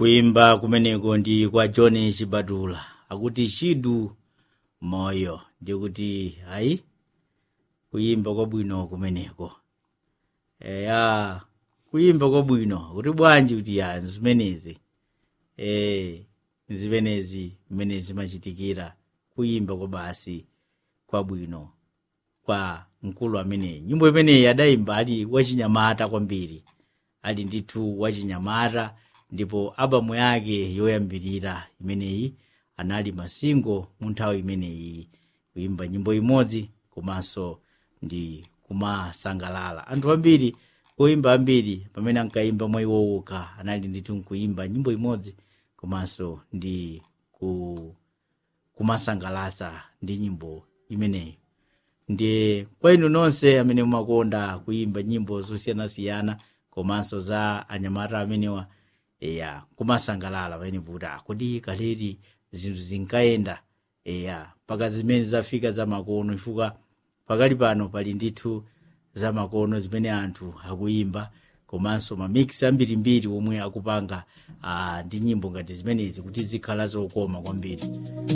kuimba kumeneko ndi kwa john chibadula akuti chidu moyo ndikuti ayi kuimba kwabwino kumeneko eya kuimba kwabwino kuti bwanji kuti ya zimenezi eh zimenezi mmene zimachitikira kuimba kwa basi kwabwino kwa mkulu ameneyi nyimbo imeneyi adayimba ali wachinyamata kwambiri ali ndithu wachinyamata ndipo albamu yake yoyambirira imeneyi anali masingo mu nthawi imeneyi kuimba nyimbo imodzi komanso ndi kumasangalala anthu ambiri kuimba ambiri pamene ankayimba mwa iwo okha anali ndithu nkuimba nyimbo imodzi komanso ndi ku kumasangalatsa ndi nyimbo imeneyi ndiye kwa inu nonse amene mumakonda kuimba nyimbo zosiyanasiyana komanso za anyamata amenewa eya kumasangalala pamene kuti kodi kaleri zinthu zinkayenda eya mpaka zimene zafika za makono chifukwa pakali pano pali ndithu za makono zimene anthu akuimba komanso mamiksi ambirimbiri omwe akupanga ah, ndi nyimbo ngati zimenezi kuti zikhala zokoma kwambiri